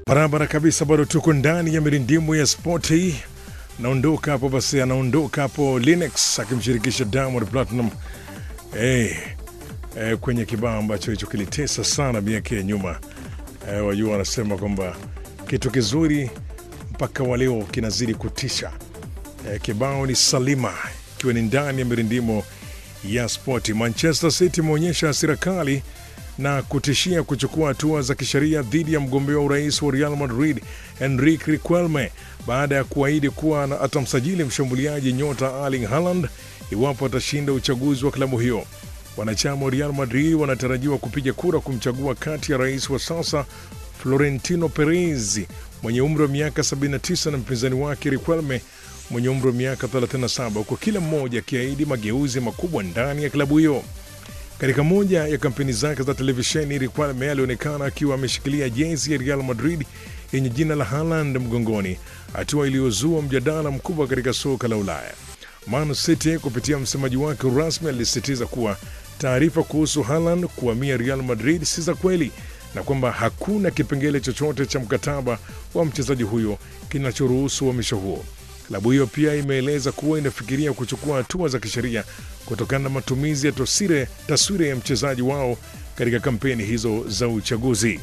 Barabara kabisa, bado tuko ndani ya mirindimu ya spoti. Naondoka hapo basi, anaondoka hapo Linux akimshirikisha Diamond Platinum hey, eh, kwenye kibao ambacho hicho kilitesa sana miaka ya nyuma. Eh, wajua wanasema kwamba kitu kizuri mpaka wa leo kinazidi kutisha. Eh, kibao ni Salima ikiwa ni ndani ya mirindimo ya spoti. Manchester City imeonyesha hasira kali na kutishia kuchukua hatua za kisheria dhidi ya mgombea wa urais wa Real Madrid Enrique Riquelme baada ya kuahidi kuwa atamsajili mshambuliaji nyota Erling Haaland iwapo atashinda uchaguzi wa klabu hiyo. Wanachama wa Real Madrid wanatarajiwa kupiga kura kumchagua kati ya rais wa sasa Florentino Perez mwenye umri wa miaka 79 na mpinzani wake Riquelme mwenye umri wa miaka 37 huku kila mmoja akiahidi mageuzi makubwa ndani ya klabu hiyo. Katika moja ya kampeni zake za televisheni, Riquelme alionekana akiwa ameshikilia jezi ya Real Madrid yenye jina la Haaland mgongoni, hatua iliyozua mjadala mkubwa katika soka la Ulaya. Man City kupitia msemaji wake rasmi alisisitiza kuwa taarifa kuhusu Haaland kuhamia Real Madrid si za kweli na kwamba hakuna kipengele chochote cha mkataba wa mchezaji huyo kinachoruhusu uhamisho huo. Klabu hiyo pia imeeleza kuwa inafikiria kuchukua hatua za kisheria kutokana na matumizi ya tosire, taswira ya mchezaji wao katika kampeni hizo za uchaguzi.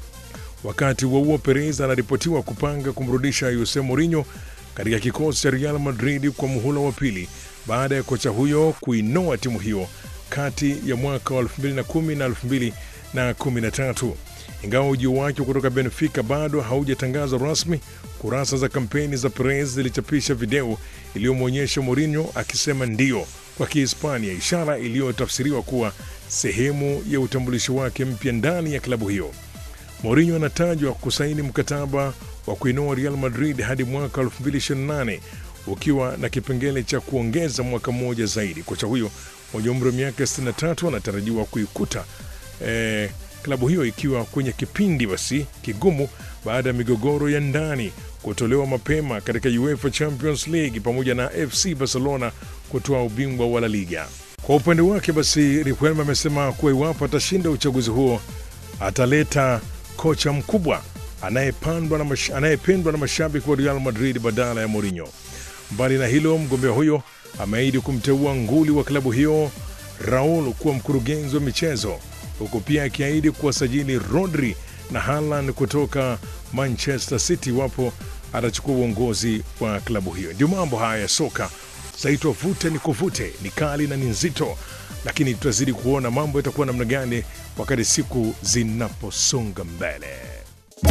Wakati huo huo, Perez anaripotiwa kupanga kumrudisha Jose Mourinho katika kikosi cha Real Madrid kwa muhula wa pili baada ya kocha huyo kuinoa timu hiyo kati ya mwaka wa 2010 na 2013. Ingawa ujio wake kutoka Benfica bado haujatangazwa rasmi, kurasa za kampeni za Perez zilichapisha video iliyomwonyesha Mourinho akisema ndio kwa Kihispania, ishara iliyotafsiriwa kuwa sehemu ya utambulisho wake mpya ndani ya klabu hiyo. Mourinho anatajwa kusaini mkataba wa kuinoa Real Madrid hadi mwaka 2028 ukiwa na kipengele cha kuongeza mwaka mmoja zaidi. Kocha huyo mwenye umri wa miaka 63 anatarajiwa kuikuta eh, klabu hiyo ikiwa kwenye kipindi basi kigumu baada ya migogoro ya ndani kutolewa mapema katika UEFA Champions League pamoja na FC Barcelona kutoa ubingwa wa La Liga. Kwa upande wake basi, Riquelme amesema kuwa iwapo atashinda uchaguzi huo ataleta kocha mkubwa anayependwa na, mash, anayependwa na mashabiki wa Real Madrid badala ya Mourinho. Mbali na hilo, mgombea huyo ameahidi kumteua nguli wa klabu hiyo Raul kuwa mkurugenzi wa michezo huku pia akiahidi kuwasajili Rodri na Haaland kutoka Manchester City iwapo atachukua uongozi wa klabu hiyo. Ndio mambo haya ya soka zaitwa vute ni kuvute, ni kali na ni nzito, lakini tutazidi kuona mambo yatakuwa namna gani wakati siku zinaposonga mbele.